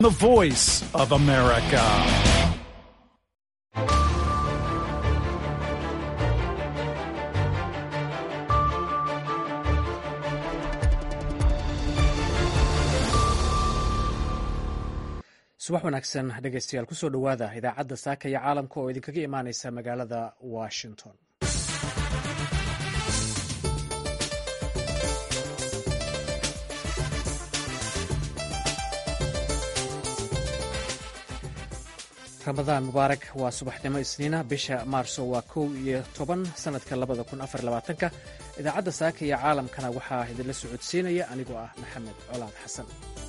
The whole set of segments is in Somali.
The voice of America. subax wanaagsan dhegeystayaal kusoo dhowaada idaacadda saaka iyo caalamka oo idinkaga imaaneysa magaalada washington ramadaan mubaarak waa subaxnimo isniina bisha maarso waa kow iyo toban sanadka labada kun afar labaatanka idaacadda saaka iyo caalamkana waxaa idinla socodsiinaya anigoo ah maxamed colaad xasan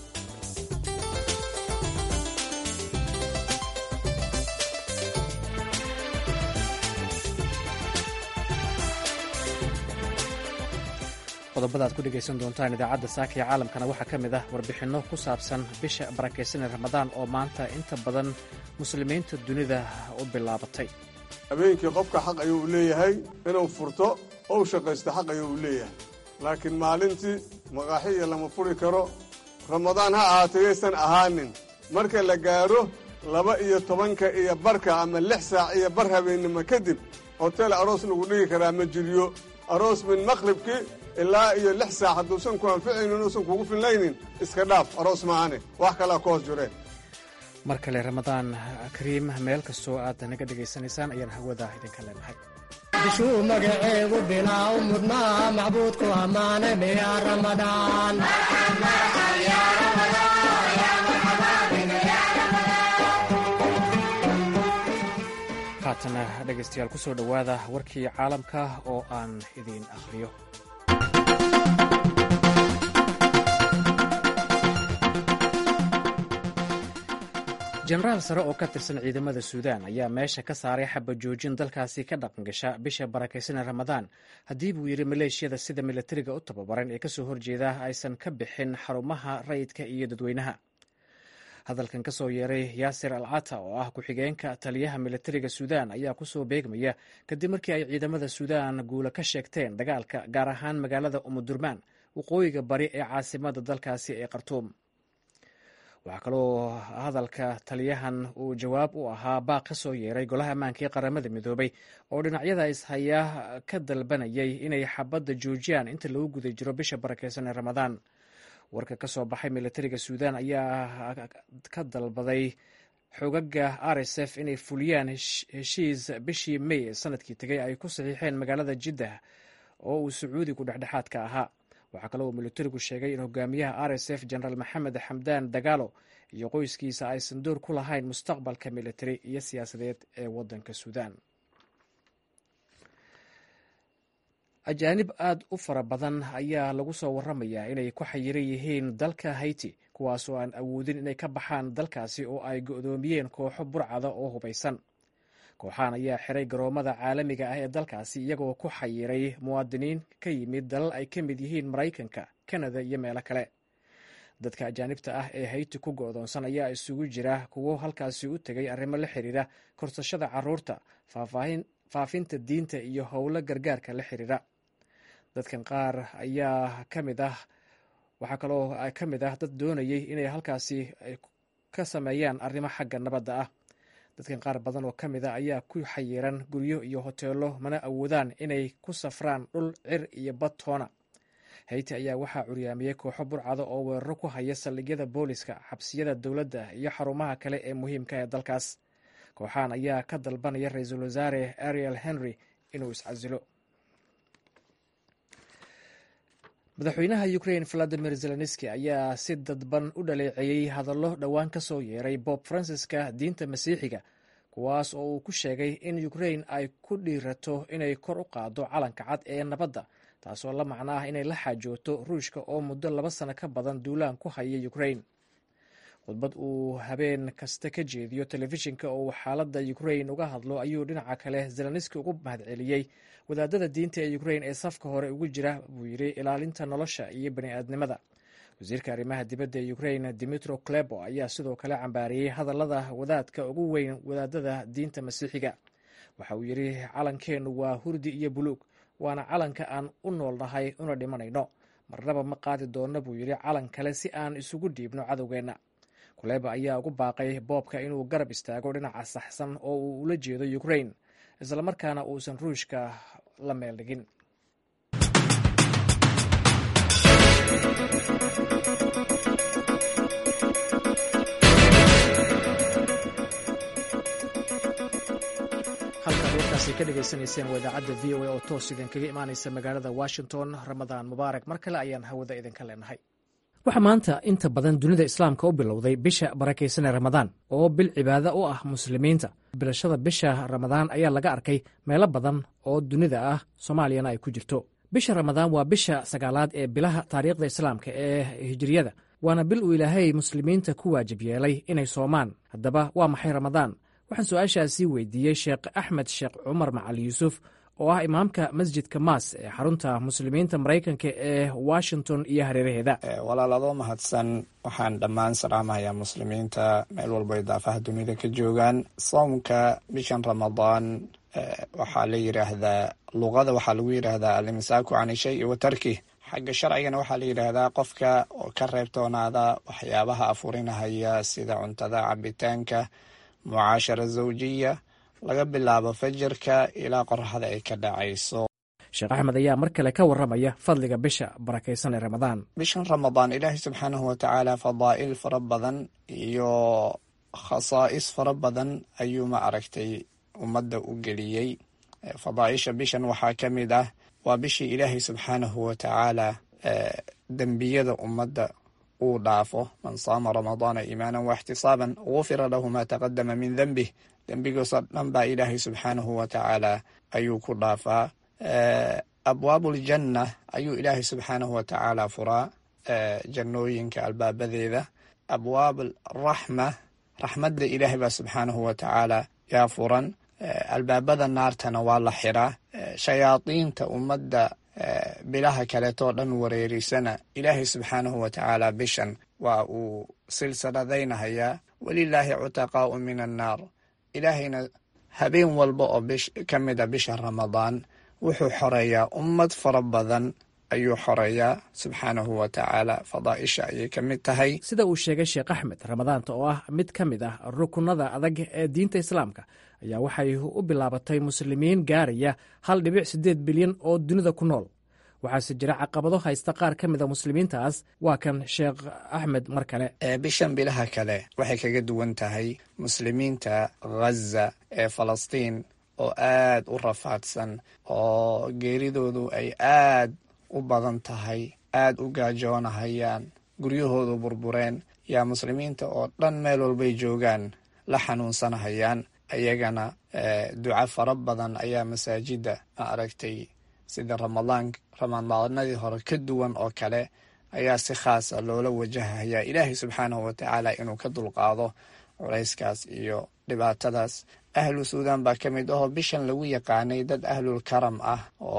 qodobada ad ku dhegaysan doontaan idaacadda saaka iyo caalamkana waxaa ka mid ah warbixinno ku saabsan bisha barakaysan ee ramadaan oo maanta inta badan muslimiinta dunida u bilaabatay habeenkii qofka xaq ayuu u leeyahay inuu furto ou shaqaysto xaq ayuu u leeyahay laakiin maalintii maqaaxiya lama furi karo ramadaan ha ahaatay yaysan ahaanin marka la gaadho laba iyo tobanka iyo barka ama lix saac iyo bar habeennimo kadib hotel aroos lagu dhigi karaa ma jiryo aroos min maqhribkii ilaa iyo lix saac hadduusan ku anficaynin inuusan kugu filnaynin iska dhaaf aroos maahane wax kalaa ku hoos jireen mar kale ramadaan kariim meel kastoo aad naga dhegaysanaysaan ayaan hawada idinka leenahay bishuu magaceegu bilaaw mudnaa macbuudku ammaanay miyaa ramadaan haatana dhegaystayaal kusoo dhowaada warkii caalamka oo aan idiin akhriyo jenaraal sare oo ka tirsan ciidamada suudaan ayaa meesha ka saaray xabajoojin dalkaasi ka dhaqangasha bisha barakaysanee ramadaan haddii buu yidhi maleeshiyada sida milatariga u tababaran ee kasoo horjeeda aysan ka bixin xarumaha rayidka iyo dadweynaha hadalkan kasoo yeeray yaasir al cata oo ah ku-xigeenka taliyaha milatariga suudaan ayaa kusoo beegmaya kadib markii ay ciidamada suudaan guula ka sheegteen dagaalka gaar ahaan magaalada umudurmaan waqooyiga bari ee caasimada dalkaasi ee khartuum waxaa kaloo hadalka taliyahan uu jawaab u ahaa baaq ka soo yeeray golaha ammaanka ee qaramada midoobay oo dhinacyada ishaya ka dalbanayay inay xabadda joojiyaan inta lagu guda jiro bisha barakeysan ee ramadaan warka ka soo baxay milatariga suudaan ayaa ka dalbaday xogaga r s f inay fuliyaan heshiis bishii may ee sanadkii tegay ay ku saxiixeen magaalada jiddah oo uu sacuudigu dhexdhexaadka ahaa waxaa kale uu militarigu sheegay in hogaamiyaha r s f jenaraal maxamed xamdaan dagaalo iyo qoyskiisa aysan door ku lahayn mustaqbalka militari iyo siyaasadeed ee wadanka suudaan ajaanib aad u fara badan ayaa lagu soo waramayaa inay ku xayiran yihiin dalka haiti kuwaas oo aan awoodin inay ka baxaan dalkaasi oo ay go-doomiyeen kooxo burcada oo hubaysan kooxahan ayaa xiray garoomada caalamiga ah ee dalkaasi iyagoo ku xayiray muwaadiniin ka yimid dalal ay ka mid yihiin maraykanka kanada iyo meelo kale dadka ajaanibta ah ee hayti ku go-doonsan ayaa isugu jira kuwo halkaasi u tegay arrimo la xiriira korsashada caruurta faafinta diinta iyo howlo gargaarka la xiriira dadkan qaar ayaa ka mid ah waxaa kaloo ka mid ah dad doonayay inay halkaasi ka sameeyaan arrimo xagga nabadda ah dadkan qaar badan oo ka mid a ayaa ku xayiran guryo iyo hoteelo mana awoodaan inay ku safraan dhul cir iyo bad toona hayti ayaa waxaa curyaamiyey kooxo burcada oo weeraro ku haya saldhigyada booliska xabsiyada dowladda iyo xarumaha kale ee muhiimka ee dalkaas kooxahan ayaa ka dalbanaya ra-iisul wasaare ariel henry inuu iscasilo madaxweynaha ukrain valadimir zelenski ayaa si dadban u dhaleeceeyey hadallo dhowaan ka soo yeeray bob fransiska diinta masiixiga kuwaas oo uu ku sheegay in ukrain ay ku dhiirato inay kor u qaado calanka cad ee nabadda taasoo la macno ah inay la xaajooto ruushka oo muddo laba sano ka badan duulaan ku haya ukrain khudbad uu habeen kasta ka jeediyo telefishinka oo uu xaaladda ukrain uga hadlo ayuu dhinaca kale zelenski ugu mahadceliyey wadaadada diinta ee ukrain ee safka hore ugu jira buu yidhi ilaalinta nolosha iyo bani'aadnimada wasiirka arrimaha dibadda ee ukrain dimitro klebo ayaa sidoo kale cambaariyey hadallada wadaadka ugu weyn wadaadada diinta masiixiga waxa uu yidhi calankeennu waa hurdi iyo buluug waana calanka aan u noolnahay una dhimanayno marnaba ma qaadi doonno buu yidhi calan kale si aan isugu dhiibno cadowgeenna kuleba ayaa ugu baaqay boobka inuu garab istaago dhinaca saxsan oo uu ula jeedo ukrain islamarkaana uusan ruushka la meel dhigin halkaad warkaasi ka dhagaysanayseen waa idaacadda v o a oo toos idinkaga imaanaysa magaalada washington ramadaan mubaarak mar kale ayaan hawada idinka leenahay waxaa maanta inta badan dunida islaamka u bilowday bisha barakaysan ee ramadaan oo bil cibaado u ah muslimiinta bilashada bisha ramadaan ayaa laga arkay meelo badan oo dunida ah soomaaliyana ay ku jirto bisha ramadaan waa bisha sagaalaad ee bilaha taariikhda islaamka ee hijiriyada waana bil uu ilaahay muslimiinta ku waajib yeelay inay soomaan haddaba waa maxay ramadaan waxaan su-aashaasi weydiiyey sheekh axmed sheekh cumar macali yuusuf oo ah imaamka masjidka maas ee xarunta muslimiinta maraykanka ee washington iyo hareeraheeda walaaladoo mahadsan waxaan dhammaan salaamahayaa muslimiinta meel walba ay daafaha dunida ka joogaan soomka bishan ramadaan waxaa la yidhaahdaa luqada waxaa lagu yidhaahdaa alimsaaku can shay wa tarkih xagga sharcigana waxaa la yidhaahdaa qofka oo ka reebtoonaada waxyaabaha afurinahaya sida cuntada cabitaanka mucaashara zawjiya laga bilaabo fajirka ilaa qoraxda ay ka dhacayso sheekh axmed ayaa mar kale ka warramaya fadliga bisha barakaysan ee ramadaan bishan ramadaan ilaahay subxaanahu watacaala fadaa'il fara badan iyo khasaa'is fara badan ayuu ma aragtay ummadda u geliyey fadaaisha bishan waxaa ka mid ah waa bishii ilaahay subxaanahu watacaala dembiyada ummadda uu dhaafo man saama ramadaana iimaanan waxtisaaban gufira lahu ma taqadama min dembih dembigoosoo dhan baa ilaahay subxaanahu watacaala ayuu ku dhaafaa abwaabuljanna ayuu ilaahay subxaanahu watacaala furaa jannooyinka albaabadeeda abwaab raxma raxmadda ilaahay baa subxaanahu watacaala yaa furan albaabada naartana waa la xiraa shayaadiinta ummadda bilaha kaleetoo dhan wareerisana ilaahay subxaanahu watacaala bishan waa uu silsiladaynahayaa welilaahi cutaqaau min annaar ilaahayna habeen walba oo ka mida bisha ramadaan wuxuu xoreeyaa ummad fara badan ayuu xoreeyaa subxaanahu watacaala fadaaisha ayay ka mid tahay sida uu sheegay sheekh axmed ramadaanta oo ah mid ka mid ah rukunada adag ee diinta islaamka ayaa waxay u bilaabatay muslimiin gaaraya hal dhibic siddeed bilyan oo dunida ku nool waxaase jira caqabado haysta qaar ka mida muslimiintaas waa kan sheekh axmed mar kale bishan bilaha kale waxay kaga duwan tahay muslimiinta ghaza ee falastiin oo aad u rafaadsan oo geeridoodu ay aad u badan tahay aad u gaajoonahayaan guryahoodu burbureen yaa muslimiinta oo dhan meel walbay joogaan la xanuunsanahayaan ayagana duca fara badan ayaa masaajidda ma aragtay sida ramadaan ramadaanadii hore ka duwan oo kale ayaa si khaasa loola wajahayaa ilaahay subxaanahu watacaala inuu ka dulqaado culayskaas iyo dhibaatadaas ahlu suudan baa ka mid ahoo bishan lagu yaqaanay dad ahlul karam ah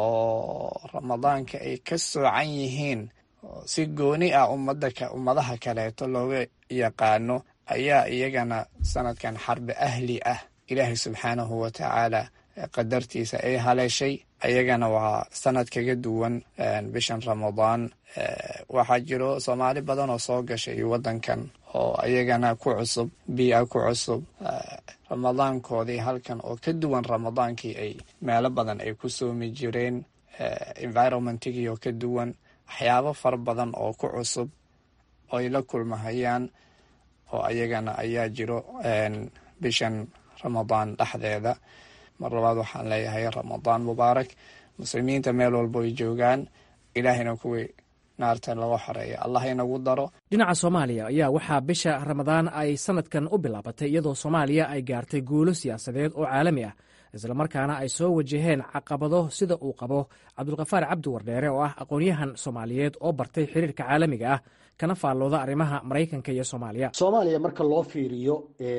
oo ramadaanka ay ka soocan yihiin si gooni ah ummadaha kaleeto looga yaqaano ayaa iyagana sanadkan xarbi ahli ah ilaahay subxaanahu watacaala qadartiisa ay haleeshay ayagana waa sanad kaga duwan bishan ramadaan waxaa jiro soomaali badan oo soo gashay wadankan oo ayagana ku cusub biia ku cusub ramadaankoodii halkan oo ka duwan ramadaankii ay meelo badan ay ku soomi jireen environmentigii oo ka duwan waxyaabo fara badan oo ku cusub oo ay la kulmahayaan oo ayagana ayaa jiro bishan ramadaan dhexdeeda mar labaad waxaan leeyahay ramadaan mubaarak muslimiinta meel walbo ay joogaan ilaahayna kuwii naarta laga xoreeya allah inagu daro dhinaca soomaaliya ayaa waxaa bisha ramadaan ay sanadkan u bilaabatay iyadoo soomaaliya ay gaartay guulo siyaasadeed oo caalami ah islamarkaana ay soo wajaheen caqabado sida uu qabo cabdulkafaar cabdi wardheere oo ah aqoonyahan soomaaliyeed oo bartay xiriirka caalamiga ah kana faallooda arrimaha maraykanka iyo soomaaliya soomaaliya marka loo fiiriyo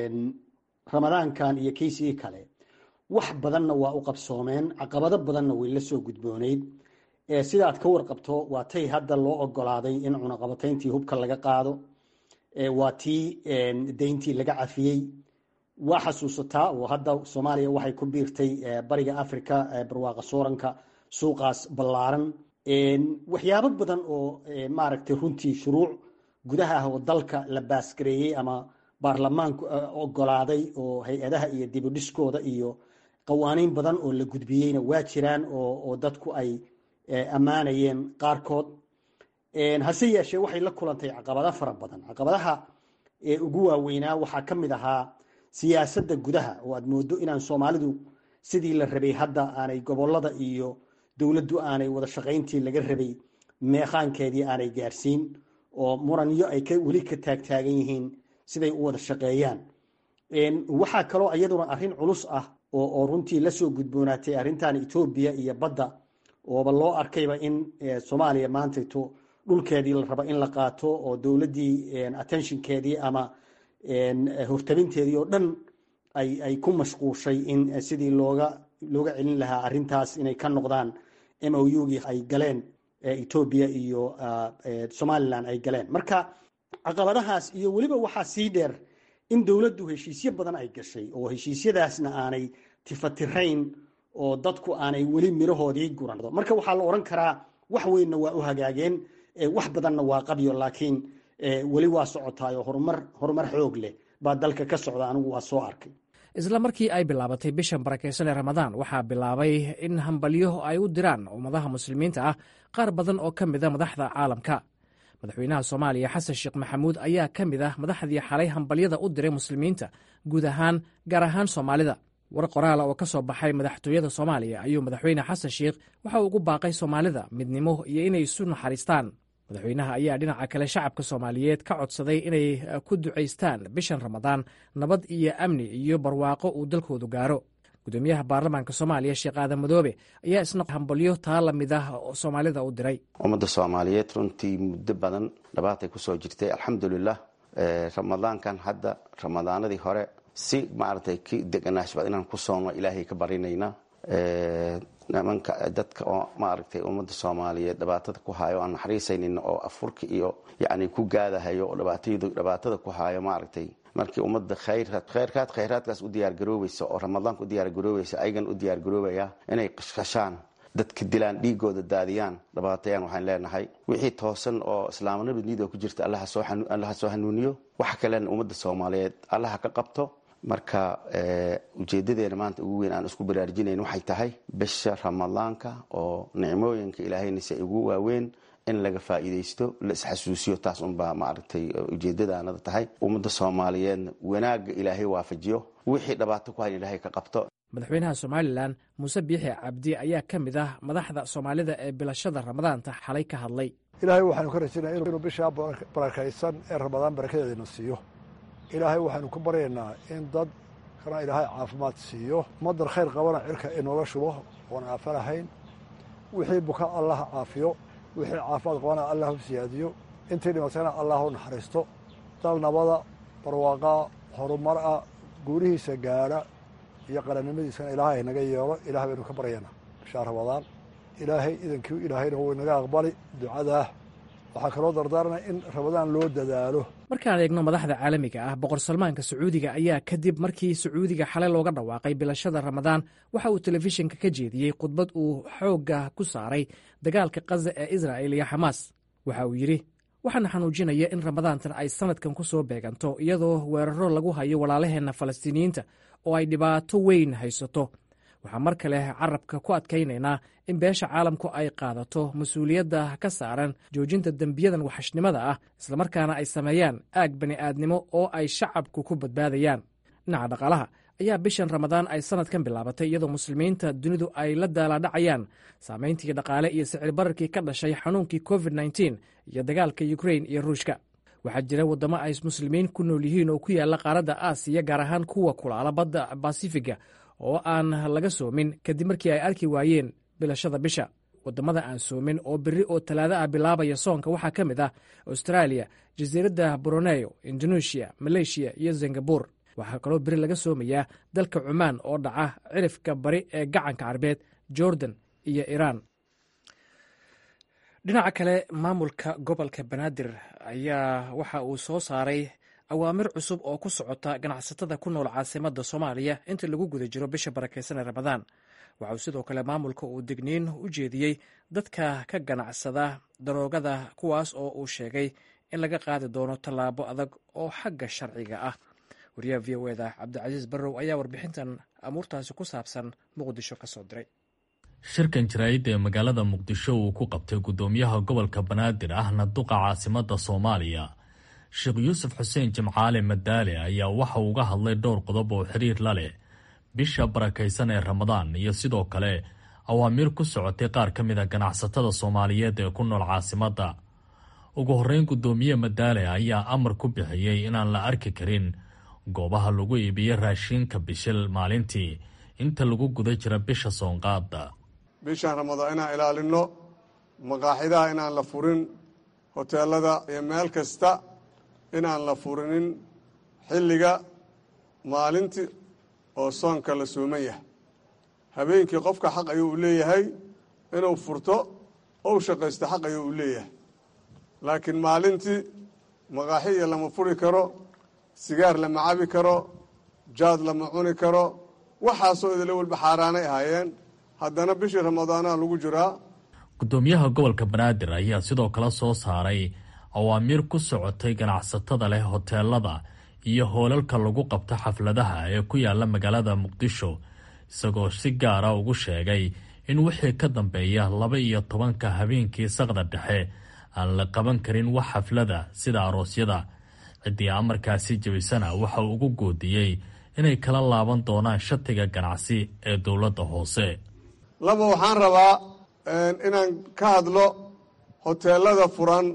ramadaankan iyo keysigii kale wax badanna waa u qabsoomeen caqabado badanna way la soo gudbooneyd sida aad ka warqabto waa tay hadda loo ogolaaday in cunaqabatayntii hubka laga qaado waa tii deyntii laga cafiyey waa xasuusataa oo hadda soomaaliya waxay ku biirtay bariga africa barwaaqa sooranka suuqaas ballaaran waxyaabo badan oo maaragtay runtii shuruuc gudaha ah oo dalka la baasgareeyey ama baarlamaanku ogolaaday oo hay-adaha iyo dibudhiskooda iyo qawaaniin badan oo la gudbiyeyna waa jiraan oo dadku ay ammaanayeen qaarkood hase yeeshee waxay la kulantay caqabado fara badan caqabadaha ugu waaweynaa waxaa ka mid ahaa siyaasadda gudaha oo aad moodo inaan soomaalidu sidii la rabay hadda aanay gobolada iyo dowladdu aanay wada shaqayntii laga rabay meeqaankeedii aanay gaarsiin oo muranyo ay weli ka taagtaagan yihiin siday u wada shaqeeyaan waxaa kaloo iyaduna arrin culus ah oo runtii lasoo gudboonaatay arrintan etoobiya iyo badda ooba loo arkayba in soomaaliya maantayto dhulkeedii la rabo in la qaato oo dowladdii attentionkeedii ama hortabinteedii oo dhan ay ku mashquushay in sidii looga looga celin lahaa arrintaas inay ka noqdaan m o ugii ay galeen etoobiya iyo somalilan ay galeen marka caqabadahaas iyo weliba waxaa sii dheer in dowladdu heshiisyo badan ay gashay oo heshiisyadaasna aanay tifatirayn oo dadku aanay weli mirahoodii gurando marka waxaa la odhan karaa wax weynna waa u hagaageen wax badanna waa qabyo laakiin weli waa socotaayo horumar horumar xoog leh baa dalka ka socda anigu waa soo arkay isla markii ay bilaabatay bishan barakaysan ee ramadaan waxaa bilaabay in hambalyo ay u diraan ummadaha muslimiinta ah qaar badan oo ka mida madaxda caalamka madaxweynaha soomaaliya xasan sheekh maxamuud ayaa ka mid ah madaxdii xalay hambalyada u diray muslimiinta guud ahaan gaar ahaan soomaalida war qoraala oo ka soo baxay madaxtooyada soomaaliya ayuu madaxweyne xasan sheekh waxa uu ugu baaqay soomaalida midnimo iyo inay isu naxariistaan madaxweynaha ayaa dhinaca kale shacabka soomaaliyeed ka codsaday inay ku ducaystaan bishan ramadaan nabad iyo amni iyo barwaaqo uu dalkoodu gaaro gudoomiyaha baarlamaanka soomaaliya sheekh aadan madoobe ayaa isna hambalyo taa la mid ah oo soomaalida u diray ummadda soomaaliyeed runtii muddo badan dhabaatay kusoo jirtay alxamdulilah ramadaankan hadda ramadaanadii hore si maaragtay ki deganaashba inaan ku soonno ilaahay ka barinayna nimanka dadka oo maaragtay ummadda soomaaliyeed dhibaatada ku haayo aan naxariisaynin oo afurka iyo yacni ku gaadahayo oo dhibaataydu dhibaatada ku haayo maaragtay markii ummadda khayraad khayrkaad khayraadkaas u diyaargaroobaysa oo ramadaanka u diyaargaroobaysa ayagan u diyaargaroobaya inay qashqashaan dadka dilaan dhiigooda daadiyaan dhibaatayaan waxaan leenahay wixii toosan oo islaamnimada ku jirta allaha soo hanuuniyo waxa kalena ummadda soomaaliyeed allaha ka qabto marka ujeedadeena maanta ugu weyn aan isku baraarujinayn waxay tahay bisha ramadaanka oo nicmooyinka ilaahaynas ay ugu waaweyn in laga faa'iidaysto la isxasuusiyo taas unbaa maaragtay ujeedadaanada tahay ummadda soomaaliyeedna wanaagga ilaahay waafajiyo wixii dhibaato ku hayn ilaahay ka qabto madaxweynaha somalilan muuse biixi cabdi ayaa ka mid ah madaxda soomaalida ee bilashada ramadaanta xalay ka hadlay ilaahay waxaanu ka rajaynaya inuu bishaa barakaysan ee ramadaan barakadeedana siiyo ilaahay waxaanu ku baryaynaa in dad kana ilaahay caafimaad siiyo ummaddan khayr qabana cirka inooga shubo oon aafo lahayn wixii buka allah caafiyo wixii caafimaad qabana allah u siyaadiyo intii dhimatayna allah u naxariisto dal nabada barwaaqaa horumar ah guurihiisa gaadha iyo qarannimadiisana ilaahay naga yeelo ilaah baynu ka baryaynaa bishaa ramadaan ilaahay idankii ilaahayna wuu inaga aqbali ducadaa waxaa kaloo dardaaranaya in ramadaan loo dadaalo markaan eegno madaxda caalamiga ah boqor salmaanka sacuudiga ayaa kadib markii sacuudiga xalay looga dhawaaqay bilashada ramadaan waxa uu telefishinka ka jeediyey khudbad uu xoogga ku saaray dagaalka kaza ee israa'il iyo xamaas waxa uu yidhi waxaana xanuujinaya in ramadaantan ay sanadkan ku soo beeganto iyadoo weeraro lagu hayo walaalaheenna falastiiniyiinta oo ay dhibaato weyn haysato waxaa mar kale carabka ku adkaynaynaa in beesha caalamku ay qaadato mas-uuliyadda ka saaran joojinta dembiyadan waxashnimada ah islamarkaana ay sameeyaan aag bani'aadnimo oo ay shacabku ku badbaadayaan dhinaca dhaqaalaha ayaa bishan ramadaan ay sanadkan bilaabatay iyadoo muslimiinta dunidu ay la daalaadhacayaan saamayntii dhaqaale iyo sicir bararkii ka dhashay xanuunkii covid nteen iyo dagaalka ukrain iyo ruushka waxaa jira waddamo ay muslimiin ku nool yihiin oo ku yaalla qaaradda aasiya gaar ahaan kuwa kulaala badda basifiga oo aan laga soomin kadib markii ay arki waayeen bilashada bisha waddamada aan soomin oo berri oo talaado ah bilaabaya soonka waxaa ka mid ah australia jasiiradda bruneyo indonesia maleeshiya iyo singabur waxaa kaloo beri laga soomayaa dalka cumaan oo dhaca cirifka bari ee gacanka carbeed jordan iyo iiraan dhinaca kale maamulka gobolka banaadir ayaa waxa uu soo saaray awaamir cusub oo ku socota ganacsatada ku nool caasimadda soomaaliya inta lagu guda jiro bisha barakeysan ee ramadaan waxauu sidoo kale maamulka uu digniin u jeediyey dadka ka ganacsada daroogada kuwaas oo uu sheegay in laga qaadi doono tallaabo adag oo xagga sharciga ah wariyaha v o eda cabdicasiis barrow ayaa warbixintan amuurtaasi ku saabsan muqdisho ka soo diray shirkan jaraa'idda ee magaalada muqdisho uu ku qabtay guddoomiyaha gobolka banaadir ahna duqa caasimadda soomaaliya sheekh yuusuf xuseen jimcaale madaale ayaa waxa uu uga hadlay dhowr qodob oo xiriir la leh bisha barakaysan ee ramadaan iyo sidoo kale awaamiir ku socotay qaar ka mid a ganacsatada soomaaliyeed ee ku nool caasimadda ugu horreyn guddoomiye madaale ayaa amar ku bixiyey inaan la arki karin goobaha lagu iibiyo raashiinka bishil maalintii inta lagu guda jira bisha soonqaada bishaan ramadaan inaan ilaalinno maqaaxidaha inaan la furin hoteelada iyo meel kasta inaan la furinin xilliga maalintii oo soonka la sooman yahay habeenkii qofka xaq ayuu u leeyahay inuu furto ou shaqaysto xaq ayuu u leeyahay laakiin maalintii maqaaxiya lama furi karo sigaar lama cabi karo jaad lama cuni karo waxaasoo idila walba xaaraanay ahaayeen haddana bishii ramadaanaha lagu jiraa guddoomiyaha gobolka banaadir ayaa sidoo kale soo saaray awaamiir ku socotay ganacsatada leh hoteelada iyo hoolalka lagu qabto xafladaha ee ku yaala magaalada muqdisho isagoo si gaara ugu sheegay in wixii ka dambeeya laba iyo tobanka habeenkii saqda dhexe aan la qaban karin wax xaflada sida aroosyada ciddii amarkaasi jebisana waxa uu ugu goodiyey inay kala laaban doonaan shatiga ganacsi ee dowladda hoose laba waxaan rabaa inaan ka hadlo hoteelada furan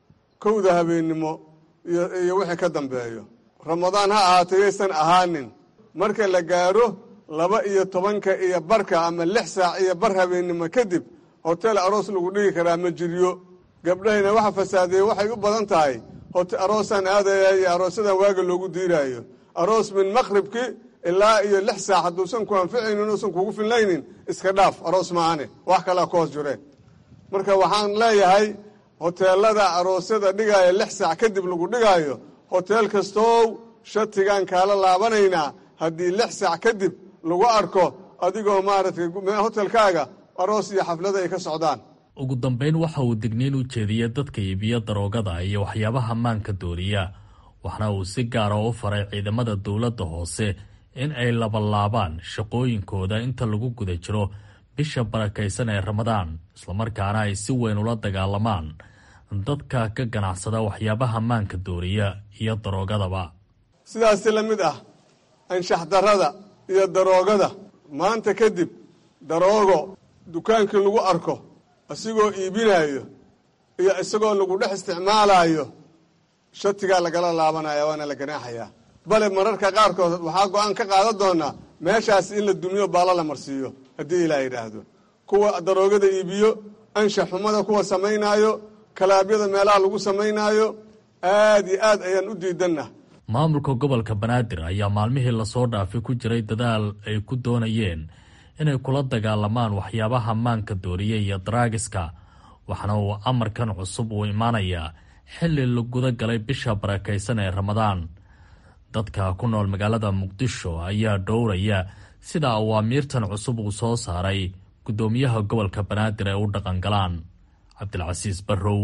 kowda habeennimo iyo wixii ka dambeeyo ramadaan ha ahaatay yaysan ahaanin marka la gaadho laba iyo tobanka iyo barka ama lix saac iyo bar habeennimo kadib hotel aroos lagu dhigi karaa ma jiryo gabdhahayna waxa fasaadeeye waxay u badan tahay aroosaan aadaya iyo aroosadan waaga loogu diiraayo aroos min maqhribki ilaa iyo lix saac hadduusan ku anficaynin uusan kugu filnaynin iska dhaaf aroos maahane wax kalaa ku hoos jireen marka waxaan leeyahay hoteelada aroosyada dhigaayo lix saac kadib lagu dhigaayo hoteel kastow shatigaan kaala laabanaynaa haddii lix saac kadib lagu arko adigoo maaragtay hotelkaaga aroos iyo xaflada ay ka socdaan ugu dambeyn waxa uu digniin u jeediyey dadka iibiya daroogada iyo waxyaabaha maanka dooriya waxna uu si gaara u faray ciidamada dowladda hoose in ay labalaabaan shaqooyinkooda inta lagu guda jiro bisha barakaysan ee ramadaan islamarkaana ay si weyn ula dagaalamaan dadka ka ganacsada waxyaabaha maanka dooriya iyo daroogadaba sidaasi la mid ah anshax darrada iyo daroogada maanta kadib daroogo dukaankii lagu arko isagoo iibinaayo iyo isagoo lagu dhex isticmaalaayo shatigaa lagala laabanaya waana la ganaaxayaa bale mararka qaarkood waxaa go-aan ka qaadan doonaa meeshaas in la dumiyo baalla la marsiiyo haddii ilaa yidhaahdo kuwa daroogada iibiyo anshax xumada kuwa samaynaayo kalaabyada meelaha lagu samaynaayo aad iyo aad ayaan u diidanna maamulka gobolka banaadir ayaa maalmihii lasoo dhaafay ku jiray dadaal ay ku doonayeen inay kula dagaalamaan waxyaabaha maanka dooriya iyo daraagiska waxaana uu amarkan cusub uu imaanayaa xilli la guda galay bisha barakaysan ee ramadaan dadka ku nool magaalada muqdisho ayaa dhowraya sida awaamiirtan cusub uu soo saaray guddoomiyaha gobolka banaadir ay u dhaqangalaan cabdilcasiis barrow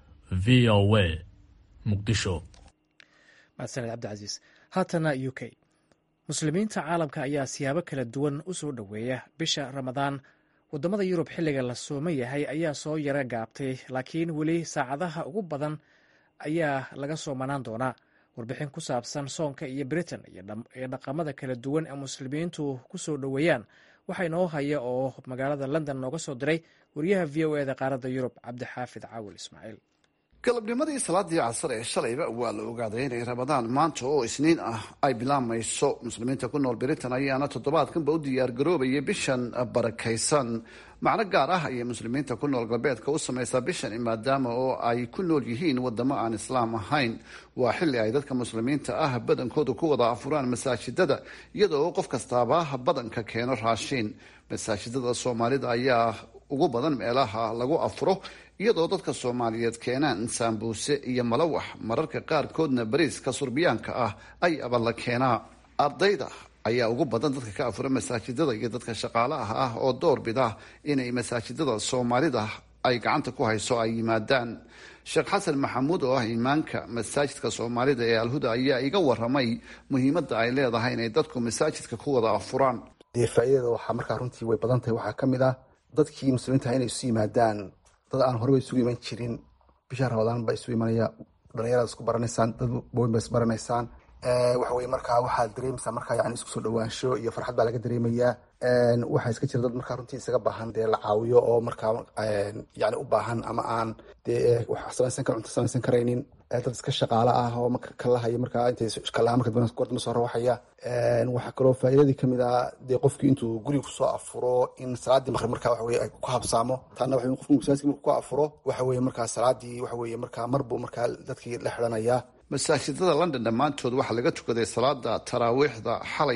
v o a muqdisho mahadsaned cabdicasiis haatana u k muslimiinta caalamka ayaa siyaabo kala duwan u soo dhoweeya bisha ramadaan waddamada yurub xilliga la sooman yahay ayaa soo yara gaabtay laakiin weli saacadaha ugu badan ayaa laga soomanaan doonaa warbixin ku saabsan soonka iyo britain iyo dhaqamada kala duwan ee muslimiintu ku soo dhoweeyaan waxaa inoo haya oo magaalada london nooga soo diray wariyaha v o eda qaaradda yurub cabdixaafid caawil ismaaciil galabnimadii salaadii casar ee shalayba waa la ogaaday inay ramadaan maanta oo isniin ah ay bilaamayso muslimiinta ku nool britain ayaana toddobaadkanba u diyaargaroobayay bishan barakaysan macno gaar ah ayay muslimiinta ku nool galbeedka u samaysaa bishan maadaama oo ay ku nool yihiin wadamo aan islaam ahayn waa xilli ay dadka muslimiinta ah badankooda ku wada afuraan masaajidada iyadoo qof kastaaba badanka keeno raashiin masaajidada soomaalida ayaa ugu badan meelaha lagu afuro iyadoo dadka soomaaliyeed keenaan saambuuse iyo malawax mararka qaarkoodna bariiska surbiyaanka ah ay aballa keenaa ardayda ayaa ugu badan dadka ka afura masaajidada iyo dadka shaqaalaha ah oo door bida inay masaajidada soomaalida ay gacanta ku hayso ay yimaadaan sheekh xasan maxamuud oo ah imaanka masaajidka soomaalida ee alhuda ayaa iga waramay muhiimadda ay leedahay inay dadku masaajidka ku wada afuraan dee faa'iidada waxaa markaa runtii way badan tahay waxaa ka mid ah dadkii muslimiintaha inay isu yimaadaan dad aan horeba isugu iman jirin bisha ramadaan baa isu imanaya dhalinyarada isku baranaysaan dad booyin ba isbaranaysaan waxa weye markaa waxaad dareemaysaa markaa yani isku soo dhawaansho iyo farxad baa laga dareemayaa waxaa iska jira dad markaa runtii isaga baahan dee la caawiyo oo markaa yani u baahan ama aan dee wax samaysan kar cunto samaysan karaynin dad iska shaqaale ah oo marka kalahaya markaa intay kalaha marka goortama soo rawaxaya waxaa kaloo faa'iidadii kamid ah dee qofkii intuu guriga kusoo afuro in salaadii maqrib markaa waxa weye ay ku habsaamo taana waxa qofku masaajidka markuu ku afuro waxa weye markaa salaadii waxa weye markaa marbuu markaa dadkii la xidhanaya masaajidada london dhammaantood waxaa laga tukaday salaada taraawiixda xalay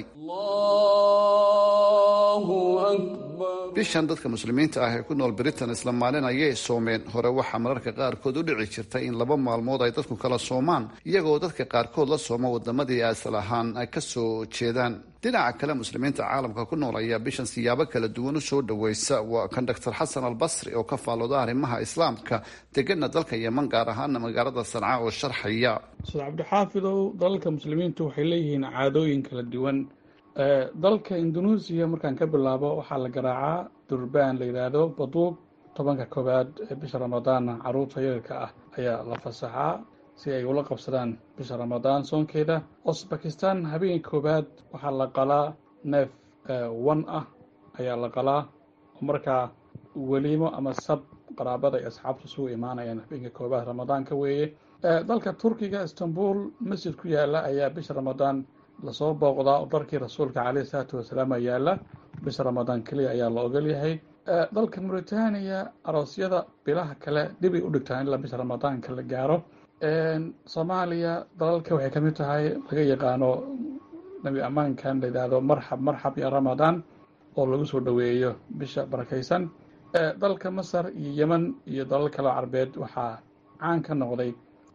bishan dadka muslimiinta ah ee ku nool britain isla maalin ayay soomeen hore waxaa mararka qaarkood u dhici jirtay in laba maalmood ay dadku kala soomaan iyagoo dadka qaarkood la sooma wadamadii asal ahaan ay ka soo jeedaan dhinaca kale muslimiinta caalamka ku nool ayaa bishan siyaabo kala duwan u soo dhaweysa waa kan doctor xasan albasri oo ka faalooda arrimaha islaamka degana dalka yeman gaar ahaana magaalada sanca oo sharxaya ustaad cabdixaafidow dalalka muslimiintu waxay leeyihiin caadooyin kala duwan dalka indonesia markaan ka bilaabo waxaa la garaacaa durbaan la yidhaahdo baduuq tobanka koowaad ee bisha ramadaanna caruurta yararka ah ayaa la fasaxaa si ay ula qabsadaan bisha ramadaan soonkeeda osbakistan habeenka koowaad waxaa la qalaa neef wan ah ayaa la qalaa oo markaa weliimo ama sab qaraabada ay asxaabtu isugu imaanayaan habeenka koowaad ramadaanka weeye dalka turkiga istanbul masjid ku yaala ayaa bisha ramadaan lasoo booqdaa oo darkii rasuulka caleyhi salaatu wasalaam yaala bisha ramadaan keliya ayaa la ogol yahay dalka mauritania aroosyada bilaha kale dhibay u dhigtaa ilaa bisha ramadaanka la gaaro soomaaliya dalalka waxay ka mid tahay laga yaqaano nabi ammaankan la yidhaahdo marxab marxab iyo ramadaan oo lagu soo dhoweeyo bisha barakaysan dalka masar iyo yeman iyo dalal kaleo carbeed waxaa caan ka noqday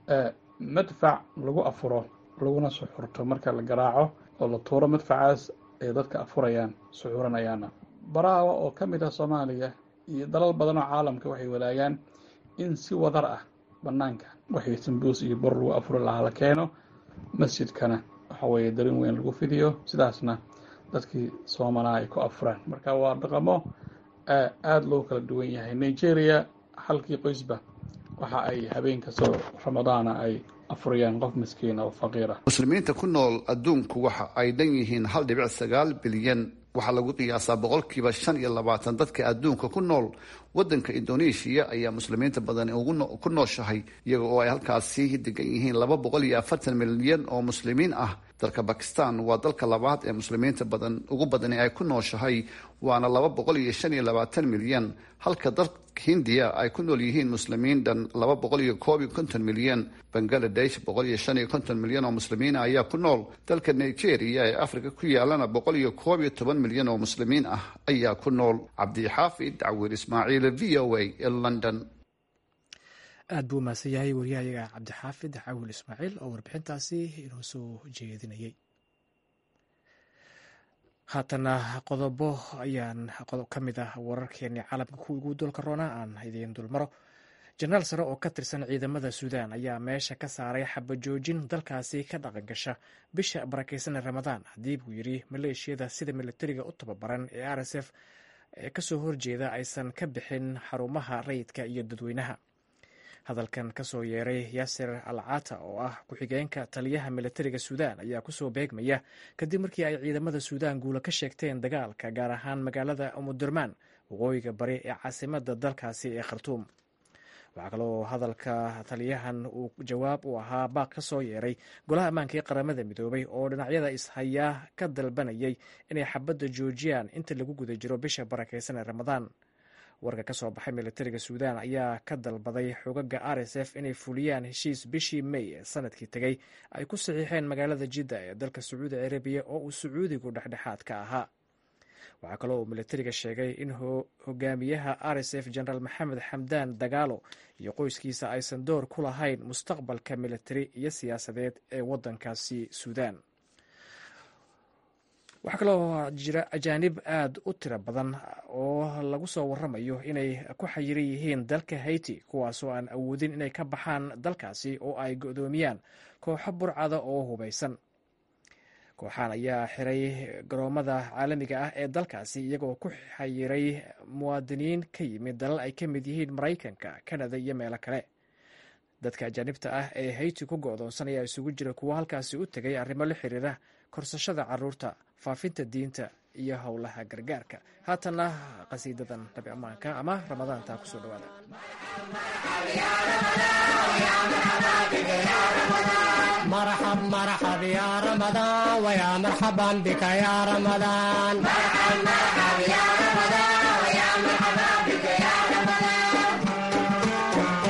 madfac lagu afuro laguna suxurto marka la garaaco oo la tuuro madfacaas ay dadka afurayaan suxuranayaana baraawa oo ka mid ah soomaaliya iyo dalal badan oo caalamka waxay wadaagaan in si wadar ah banaanka waxay sambuus iyo bor lagu afuri lahaa la keeno masjidkana waxa weeye darin weyn lagu fidiyo sidaasna dadkii soomanaa ay ku afuraan marka waa dhaqamo aada loo kala duwan yahay nigeria halkii qoysba waxa ay habeen kastoo ramadaana ay afurayaan qof miskiin oo faqiir ah muslimiinta ku nool adduunku waxa ay dhan yihiin hal dhibic sagaal bilyan waxaa lagu qiyaasaa boqolkiiba shan iyo labaatan dadka adduunka ku nool wadanka indonesia ayaa muslimiinta badani ku nooshahay iyaga oo ay halkaasi degan yihiin laba boqol iyo afartan milyan oo muslimiin ah dalka bakistan waa dalka labaad ee muslimiinta badan ugu badani ay ku nooshahay waana laba boqol iyo shan iyo labaatan milyan halka dalka hindiya ay ku nool yihiin muslimiin dhan laba boqol iyo koob iyo konton milyan bangaladesh boqol iyo shan iyo konton milyan oo muslimiina ayaa ku nool dalka nigeria ee africa ku yaalana boqol iyo koob iyo toban milyan oo muslimiin ah ayaa ku nool cabdixaafid cawir ismaaciil v o a ee london aad buu umahadsan yahay wariyahayaga cabdixaafid cawil ismaaciil oo warbixintaasi inoo soo jeedinayay haatana qodobo ayaan qodob ka mid ah wararkeeni caalamka kuwii ugu doolka roona aan idiin dulmaro jenaraal sare oo ka tirsan ciidamada suudaan ayaa meesha ka saaray xabajoojin dalkaasi ka dhaqan gasha bisha barakeysan ramadaan haddii buu yidhi maleeshiyada sida militariga u tababaran ee r s f ee kasoo horjeeda aysan ka bixin xarumaha rayidka iyo dadweynaha hadalkan kasoo yeeray yaasir al cata oo ah ku-xigeenka taliyaha militariga suudaan ayaa kusoo beegmaya kadib markii ay ciidamada suudaan guula ka sheegteen dagaalka gaar ahaan magaalada umudurmaan waqooyiga bari ee caasimada dalkaasi ee khartuum waxaa kaloo hadalka taliyahan uu jawaab u ahaa baaq ka soo yeeray golaha ammaanka ee qaramada midoobay oo dhinacyada ishayaa ka dalbanayay inay xabadda joojiyaan inta lagu guda jiro bisha barakeysan ee ramadaan warka ka soo baxay militariga suudaan ayaa ka dalbaday xogaga r s f inay fuliyaan heshiis bishii may ee sanadkii tegey ay ku saxiixeen magaalada jidda ee dalka sacuudi carabiya oo uu sacuudigu dhexdhexaad ka ahaa waxaa kaloo uu militariga sheegay in hogaamiyaha r s f jenaraal maxamed xamdaan dagaalo iyo qoyskiisa aysan door ku lahayn mustaqbalka militari iyo siyaasadeed ee wadankaasi suudaan waxaa kaloo jira ajaanib aad u tiro badan oo lagu soo waramayo inay ku xayiran yihiin dalka haiti kuwaasoo aan awoodin inay ka baxaan dalkaasi oo ay go'doomiyaan kooxo burcada oo hubaysan kooxaan ayaa xiray garoomada caalamiga ah ee dalkaasi iyagoo ku xayiray muwaadiniin ka yimid dalal ay ka mid yihiin maraykanka kanada iyo meelo kale dadka ajaanibta ah ee hayti ku go'doonsan ayaa isugu jira kuwo halkaasi u tegay arrimo la xiriira korsashada caruurta faafinta diinta iyo howlaha gargaarka haatanna qasiidadan nabi ammaanka ama ramadaantaa kusoo dhawaada مرحب مرحب يا رمضان ويا مرحبا بك يا رمضان مرحب مرحب يا رمضان ويا مرحبا بك يا رمضان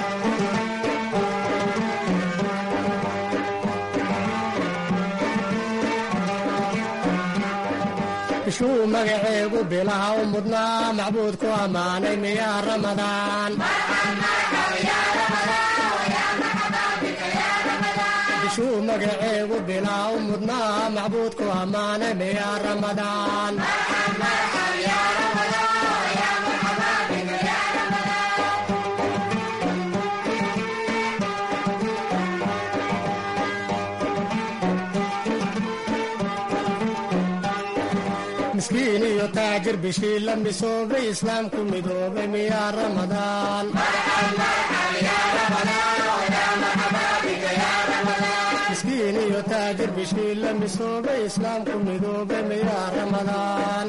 bishuu magaceegu bilaha u mudnaa macbuudku ammaanay miyaa ramadaan bishuu magaceegu bilaha u mudnaa macbuudku ammaanay miyaa ramadaan miskiin iyo taajir bishii la misoobay islaamku midoobay miyaa ramadaan miskiin iyo taajir bishii la misoobay islaamku midoobay miyaa ramadaan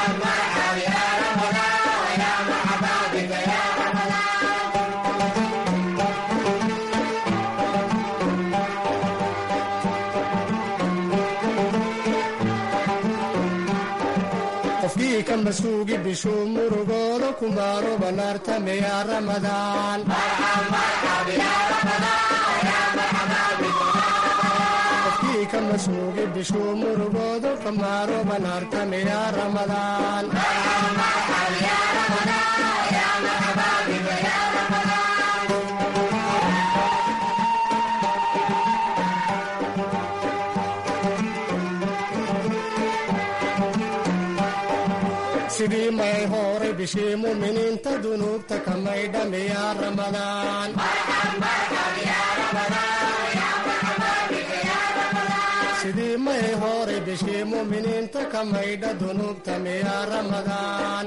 qofkii ka masuugi bishuu murugooda kumaaro banaarta miyaa ramadaan qofkii ka masuugi bishuu murugooda kamaaro banaarta miyaa ramadaan sidii may horay bishii muminiinta dunuubta kamay dhamiyaa ramadaan sidii may horay bishii muminiinta kamaydha dunuubta miyaa ramadaan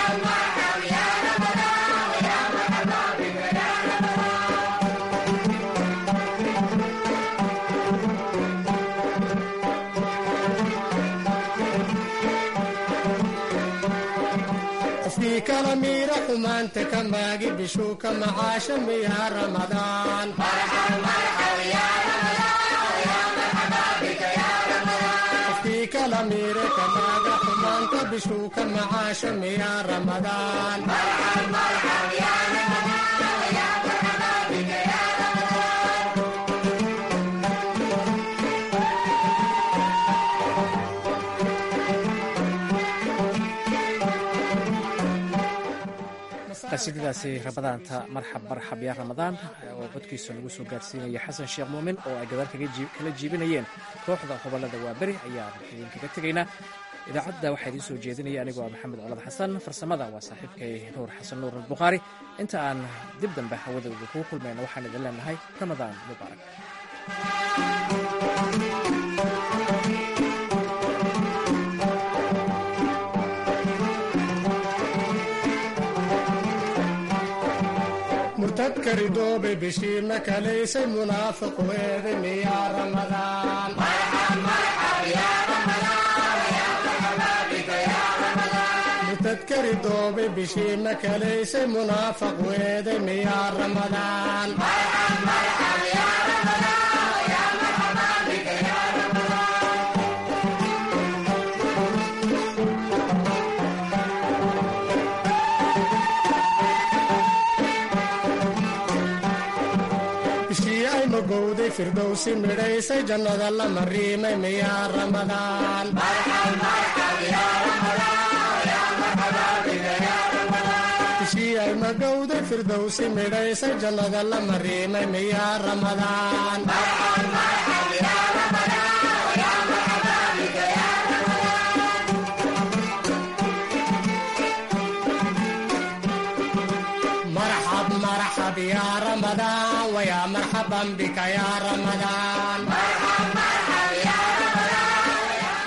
qofkii kala miira xumaanta ka maagi bishuu ka macaasha miyaa ramadaan qofkii kala miira ka maaga xumaanta bishuu ka macaasha miyaa ramadaan qasiidadaasi ramadaanta marxab marxab yaa ramadaan oo codkiisa lagu soo gaarsiinaya xasan sheekh muumin oo ay gadaal kala jiibinayeen kooxda hobolada waaberi ayaan idinkaga tegaynaa idaacadda waxaa idiin soo jeedinaya anigoo ah maxamed colad xasan farsamada waa saaxiibkay nuur xasan nuur albukhaari inta aan dib dambe hawada kugu kulmayna waxaan idin leenahay ramadaan mubaarak murtadka ridoobay bishiirna kalaysay munaafiqu eeday miyaa ramadaan murtadka ridoobay bishiirna kalaysay munaafaqu eeday miyaa ramadaan bishii ay magowday firdowsi midhaysay jannada la mariimay miyaa ramadaan bishii ay magowday firdowsi midhaysay jannada la mariimay miyaa ramadaan ويا مرحبا بك يا رمضان